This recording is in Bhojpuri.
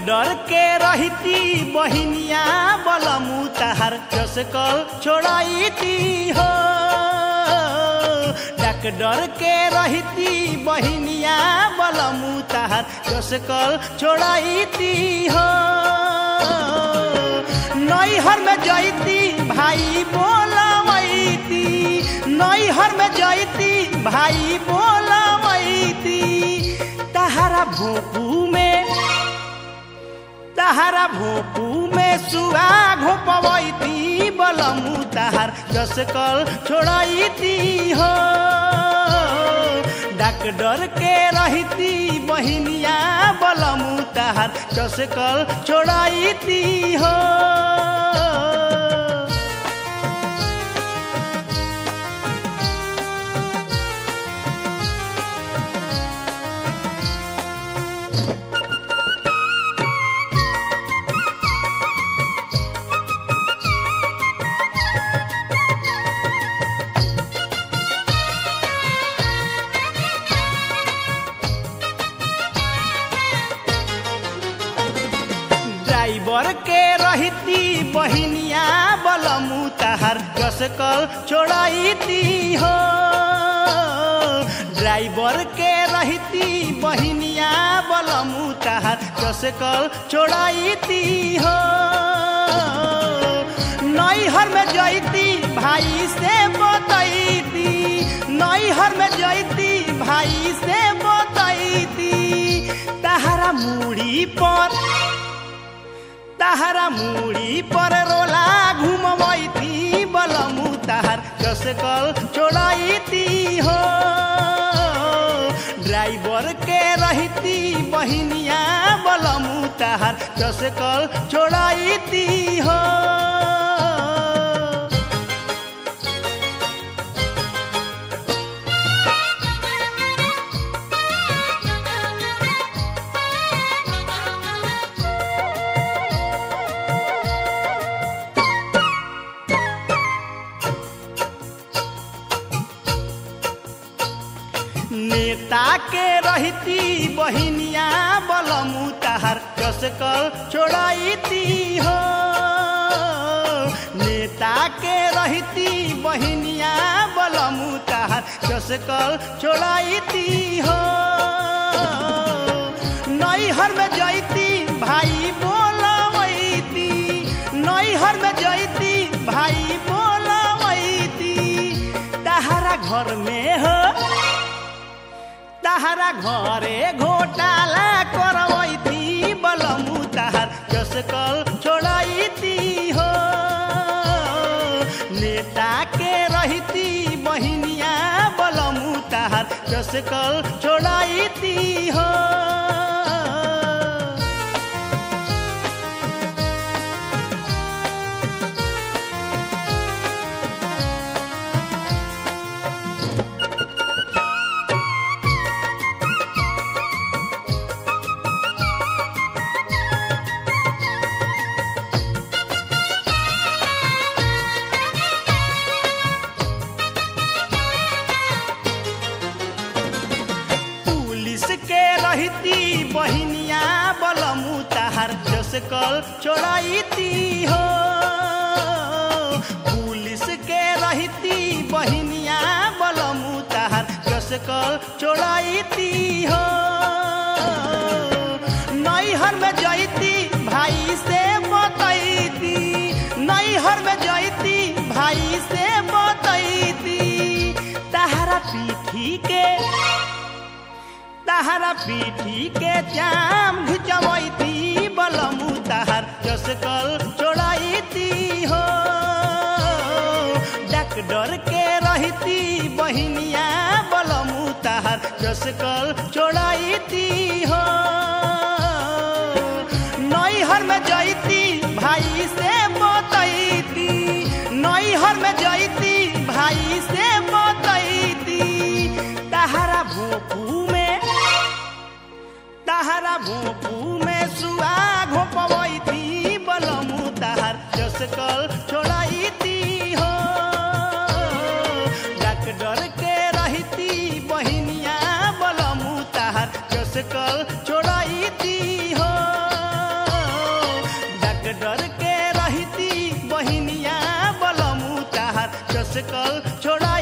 डर के रहती बहिनिया बलमु तहार जस कल छोड़ती हो डक डर के रहती बहिनिया बलमु तहार जस कल छोड़ती हो नैहर में जैती भाई बोलवैती नैहर में जैती भाई बोलवैती तहारा भोपू में तहारा भोपू में सुआ घोपवैती बलमु तहार जस कल छोड़ती हो डाक डर के रहती बहिनिया बलमु तहार जस कल छोड़ती हो ड्राइवर के रहती बहिनिया बलमु तहार जस कल छोड़ती हो ड्राइवर के रहती बहिनिया बलमु तहार जस कल छोड़ती हो नैहर में जैती भाई से बतैती नैहर में जैती भाई से बतैती तहारा मुड़ी पर तहारा मुड़ी पर रोला घुमवैती बलमु तहार जस कल छोड़ती हो ड्राइवर के रहती बहिनिया बलमु तहार जस कल छोड़ती हो नेता के रहती बहिनिया बलमु तहार जस कल छोड़ती हो नेता के रहती बहिनिया बलमु तहार जस कल छोड़ती हो नैहर में जैती भाई बोलवैती नैहर में जैती भाई बोलवैती तहारा घर में हो तहारा घरे घोटाला करवैती बलमु तहार जस कल छोड़ती हो नेता के रहती बहिनिया बलमु तहार जस कल छोड़ती हो पुलिस के रहती बहिनिया बलमु तहार जस कल छोड़ती हो पुलिस के रहती बहिनिया बलमु तहार जस कल छोड़ती हो नैहर में जैती भाई से बतैती नैहर में जैती भाई से बतैती तहारा पीठी के तहारा पीठी के जाम घिचवैती बलमु तहार जस कल छोड़ती हो डक डर के रहती बहिनिया बलमु तहार जस कल छोड़ती हो नैहर में जैती भाई से बतैती नैहर में जैती भाई से बतैती तहारा भोपू में तहारा भोपू में सुआ घोपवैती बलमु तहार जस कल छोड़ती हो डक डर के रहती बहिनिया बलमु तहार जस कल छोड़ती हो जस कल छोड़ा